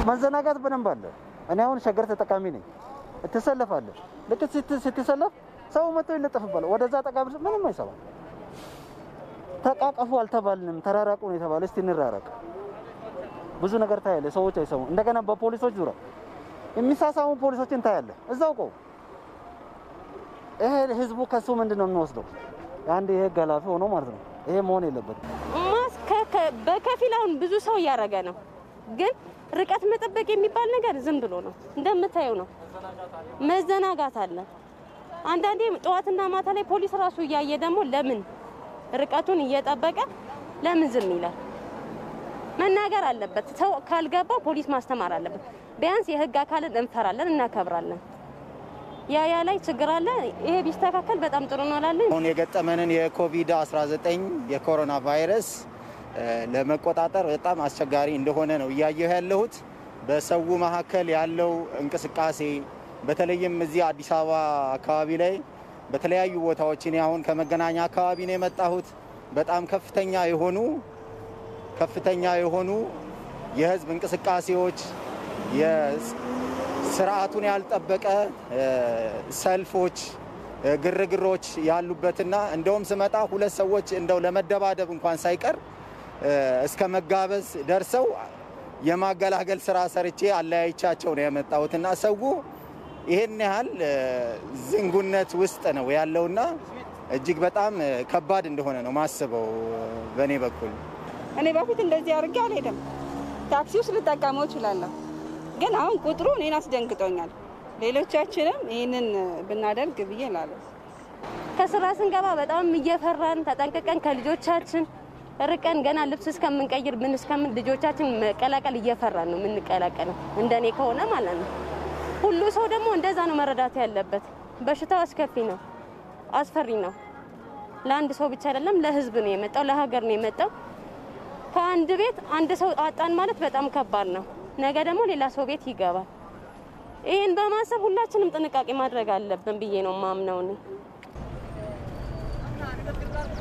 መዘናጋት በደንብ አለ። እኔ አሁን ሸገር ተጠቃሚ ነኝ። ትሰለፋለህ። ልክ ስትሰለፍ ሰው መጥቶ ይለጠፍባል። ወደዛ ጠቃ ብለህ ምንም አይሰማም። ተቃቀፉ አልተባልንም፣ ተራራቁ ነው የተባለ። እስቲ እንራራቅ። ብዙ ነገር ታያለህ። ሰዎች አይሰሙ። እንደገና በፖሊሶች ዙሪያ የሚሳሳሙ ፖሊሶችን ታያለህ። እዛው ቆው ይሄ ህዝቡ ከሱ ምንድን ነው የሚወስደው? አንድ የህግ ኃላፊ ሆኖ ማለት ነው። ይሄ መሆን የለበትም። ማስክ በከፊል አሁን ብዙ ሰው እያደረገ ነው፣ ግን ርቀት መጠበቅ የሚባል ነገር ዝም ብሎ ነው። እንደምታየው ነው፣ መዘናጋት አለ። አንዳንዴ ጠዋትና ማታ ላይ ፖሊስ ራሱ እያየ ደግሞ ለምን ርቀቱን እየጠበቀ ለምን ዝም ይላል? መናገር አለበት። ሰው ካልገባ ፖሊስ ማስተማር አለበት። ቢያንስ የህግ አካልን እንፈራለን፣ እናከብራለን። ያ ያ ላይ ችግር አለ። ይሄ ቢስተካከል በጣም ጥሩ ነው እላለሁ። አሁን የገጠመንን የኮቪድ-19 የኮሮና ቫይረስ ለመቆጣጠር በጣም አስቸጋሪ እንደሆነ ነው እያየሁ ያለሁት። በሰው መካከል ያለው እንቅስቃሴ በተለይም እዚህ አዲስ አበባ አካባቢ ላይ በተለያዩ ቦታዎች እኔ አሁን ከመገናኛ አካባቢ ነው የመጣሁት። በጣም ከፍተኛ የሆኑ ከፍተኛ የሆኑ የህዝብ እንቅስቃሴዎች ስርዓቱን ያልጠበቀ ሰልፎች፣ ግርግሮች ያሉበትና እንደውም ስመጣ ሁለት ሰዎች እንደው ለመደባደብ እንኳን ሳይቀር እስከ መጋበዝ ደርሰው የማገላገል ስራ ሰርቼ አለያይቻቸው ነው የመጣሁትና ሰው ይሄን ያህል ዝንጉነት ውስጥ ነው ያለውና እጅግ በጣም ከባድ እንደሆነ ነው ማስበው በእኔ በኩል። እኔ በፊት እንደዚህ አድርጌ አልሄድም። ታክሲ ውስጥ ልጠቀመው እችላለሁ ግን አሁን ቁጥሩ እኔን አስደንግጦኛል። ሌሎቻችንም ይህንን ብናደርግ ብዬ እላለሁ። ከስራ ስንገባ በጣም እየፈራን ተጠንቅቀን ከልጆቻችን ርቀን ገና ልብስ እስከምንቀይር ምን እስከምን ልጆቻችን መቀላቀል እየፈራን ነው የምንቀላቀለው፣ እንደኔ ከሆነ ማለት ነው። ሁሉ ሰው ደግሞ እንደዛ ነው መረዳት ያለበት። በሽታው አስከፊ ነው፣ አስፈሪ ነው። ለአንድ ሰው ብቻ አይደለም፣ ለህዝብ ነው የመጣው፣ ለሀገር ነው የመጣው። ከአንድ ቤት አንድ ሰው አጣን ማለት በጣም ከባድ ነው። ነገ ደግሞ ሌላ ሰው ቤት ይገባል። ይህን በማሰብ ሁላችንም ጥንቃቄ ማድረግ አለብን ብዬ ነው ማምነው እኔ።